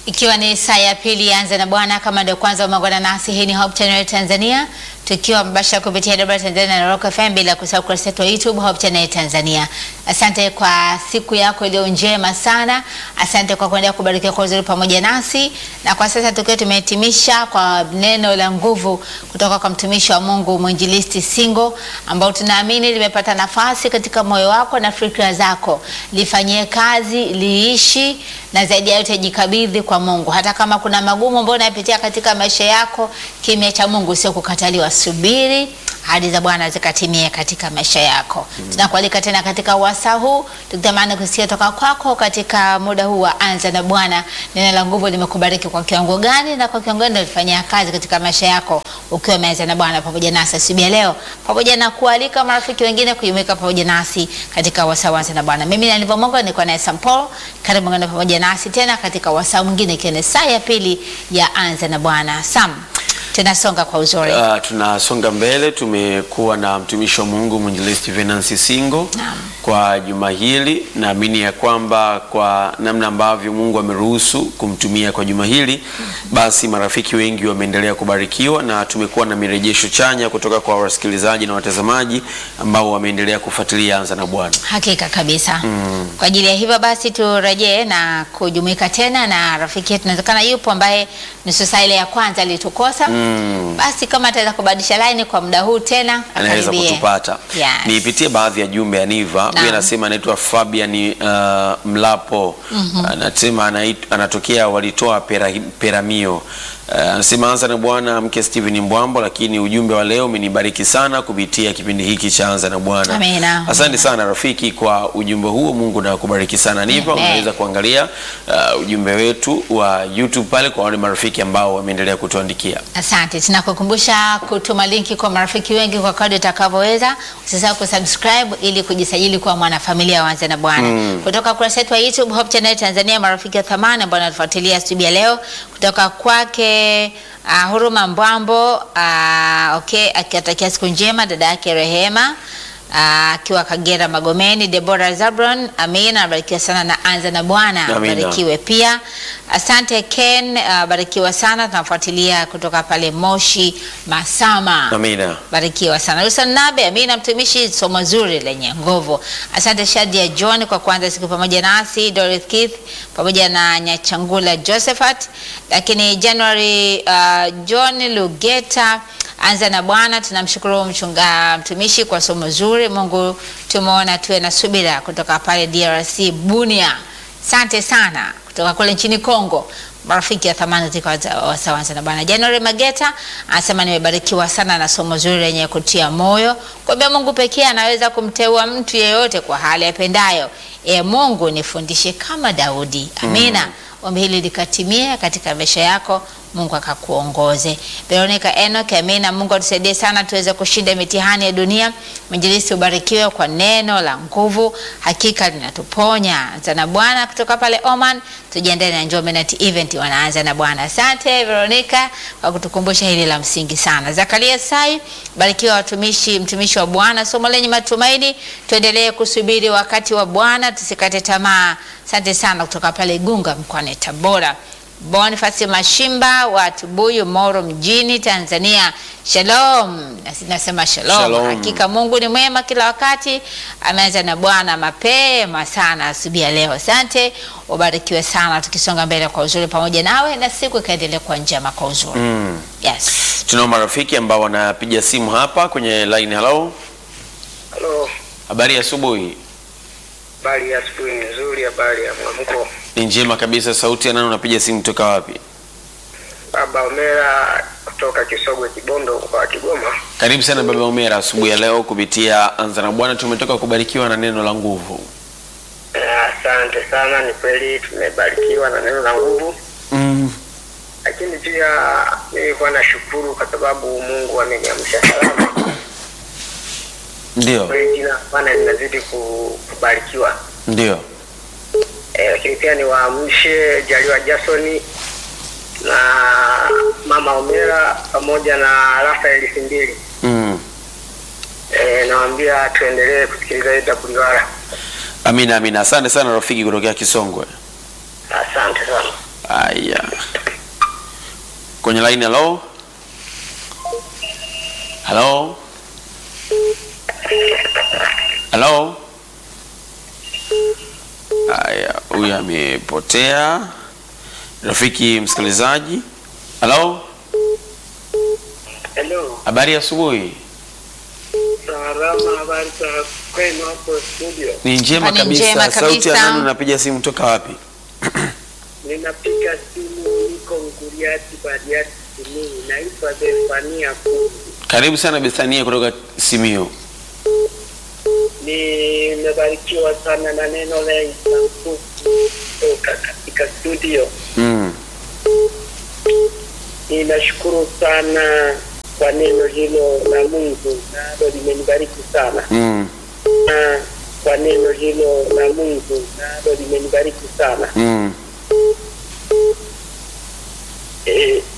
Ikiwa ni saa ya pili anza na Bwana, kama ndio kwanza umeungana nasi, hii ni Hope Channel Tanzania, tukiwa mbashara kupitia Debra Tanzania na Rock FM, bila kusahau kurasa yetu ya YouTube Hope Channel Tanzania. Asante kwa siku yako iliyo njema sana, asante kwa kuendelea kubarikiwa kwa uzuri pamoja nasi, na kwa sasa tukiwa tumehitimisha kwa neno la nguvu kutoka kwa mtumishi wa Mungu mwinjilisti Singo, ambao tunaamini limepata nafasi katika moyo wako na fikra zako, lifanyie kazi, liishi na zaidi ya yote jikabidhi kwa Mungu. Hata kama kuna magumu ambayo unapitia katika maisha yako, kimya cha Mungu sio kukataliwa. Subiri ahadi za Bwana zikatimie katika maisha yako. Mm. Tunakualika tena katika wasaa huu, tukitamani kusikia toka kwako katika muda huu wa anza na Bwana. Neno la nguvu limekubariki kwa kiwango gani na kwa kiwango gani ulifanyia kazi katika maisha yako ukiwa umeanza na Bwana pamoja nasi asubuhi ya leo, pamoja na kualika marafiki wengine kujumuika pamoja nasi katika wasaa wa anza na Bwana. Mimi na Nivo Mungu niko naye Sam Paul, karibu ngana pamoja nasi tena katika wasaa mwingine, ikiwa ni saa ya pili ya anza na Bwana. Sam, tunasonga kwa uzuri. Uh, tunasonga mbele. Tumekuwa na mtumishi wa Mungu mwinjilisti Venansi Singo Naam. kwa juma hili. Naamini ya kwamba kwa namna ambavyo Mungu ameruhusu kumtumia kwa juma hili, basi marafiki wengi wameendelea kubarikiwa na tumekuwa na mirejesho chanya kutoka kwa wasikilizaji na watazamaji ambao wameendelea kufuatilia Anza na Bwana. Hakika kabisa. Kwa ajili ya hivyo basi turejee na kujumuika tena na rafiki yetu, inawezekana yupo ambaye nusu saa ile ya kwanza alitukosa. Basi kama ataweza kubadilisha line kwa muda huu tena anaweza akaribie. kutupata. Yes. Niipitie baadhi ya jumbe ya Niva. Naam. Huyu anasema anaitwa Fabian uh, Mlapo. Anasema anait- anatokea walitoa pera, Peramio. Uh, anasema anza na Bwana mke Steven Mbwambo, lakini ujumbe wa leo umenibariki sana kupitia kipindi hiki cha anza na Bwana. Amina. Asante sana rafiki kwa ujumbe huo. Mungu na kubariki sana. Niva, Amen. unaweza kuangalia uh, ujumbe wetu wa YouTube pale kwa wale marafiki ambao wameendelea kutuandikia. Asante, tunakukumbusha kutuma linki kwa marafiki wengi kwa kadri utakavyoweza. Usisahau kusubscribe ili kujisajili kuwa mwanafamilia wa Anza na Bwana kutoka kurasa yetu ya YouTube Hope Channel Tanzania. Marafiki wa thamani ambao wanatufuatilia asubuhi ya leo, kutoka kwake uh, Huruma Mbwambo uh, okay, akiwatakia siku njema dada yake Rehema ah, akiwa Kagera Magomeni. Deborah Zabron, amina, abarikiwa sana na Anza na Bwana, Amina. abarikiwe pia. Asante Ken, ah, barikiwa sana, tunafuatilia kutoka pale Moshi Masama. Amina. Barikiwa sana Wilson Nabe, amina, mtumishi, somo zuri lenye nguvu. Asante Shadia John kwa kuanza siku pamoja nasi, Dorothy Keith pamoja na Nyachangula Josephat, lakini January uh, John Lugeta anza na Bwana. Tunamshukuru mchunga mtumishi kwa somo zuri. Mungu tumeona tuwe na subira kutoka pale DRC Bunia. Asante sana kutoka kule nchini Kongo marafiki ya thamani ziko wasawanza na Bwana. January Mageta anasema nimebarikiwa sana na somo zuri lenye kutia moyo, kwamba Mungu pekee anaweza kumteua mtu yeyote kwa hali apendayo. E Mungu, nifundishe kama Daudi. Amina. Ombi hili likatimie katika maisha yako, Mungu akakuongoze. Veronica Enoch, amina. Mungu atusaidie sana tuweze kushinda mitihani ya dunia. Mwinjilisti, ubarikiwe kwa neno la nguvu, hakika linatuponya. Anza na Bwana kutoka pale Oman, tujiandae na Njombe Night Event, wanaanza na Bwana. Asante Veronica kwa kutukumbusha hili la msingi sana. Zakaria Sai, barikiwa watumishi, mtumishi wa Bwana, somo lenye matumaini. Tuendelee kusubiri wakati wa Bwana, tusikate tamaa. Asante sana kutoka pale Igunga mkoani Tabora. Boniface Mashimba wa Tubuyu, Moro mjini, Tanzania. Shalom. Nasi nasema shalom. Shalom. Hakika Mungu ni mwema kila wakati. Ameanza na Bwana mapema sana asubuhi ya leo. Asante, ubarikiwe sana, tukisonga mbele kwa uzuri pamoja nawe na siku ikaendelea kwa njema kwa uzuri. Yes. Tunao marafiki ambao wanapiga simu hapa kwenye line. Hello, Halo, habari ya asubuhi. habari ya asubuhi ni nzuri, habari ya mwamko. Ni njema kabisa. Sauti ya nani? Unapiga simu kutoka wapi? Baba Omera kutoka Kisogwe Kibondo kwa Kigoma. Karibu sana baba Umera, asubuhi ya leo kupitia Anza na Bwana. Tumetoka kubarikiwa na neno la nguvu. Eh, Asante sana, ni kweli tumebarikiwa na neno la nguvu, Mm. lakini pia nilikuwa nashukuru kwa sababu Mungu ameniamsha salama. Ndio, Kweli jina Bwana linazidi ku- kubarikiwa. ndio. Eh, lakini pia niwaamshe Jaliwa Jasoni na Mama Omera pamoja na Rafael Simbili. Mm. Eh, nawaambia tuendelee kusikiliza Ida Kuliwara. Amina, amina. Asante sana rafiki kutokea Kisongwe. Asante sana. Aya, kwenye line. Halo, halo, halo. Aya, huyu amepotea. Rafiki msikilizaji, halo, Hello. habari ya asubuhi. Salama, habari za kwenu hapo studio? Ni njema Hapa ni kabisa. njema Sauti ya kabisa. nani? Unapiga simu toka wapi? Ninapiga simu, niko Nguriati, Bariati, Simiyu. Naitwa Zefania Kungu. Karibu sana Bethania kutoka Simio. Nimebarikiwa sana na neno la Yesu kutoka katika studio. Mm. Ninashukuru sana kwa neno hilo la Mungu, nalo limenibariki sana Mm. na kwa neno hilo la Mungu, nalo limenibariki sana Mm. e,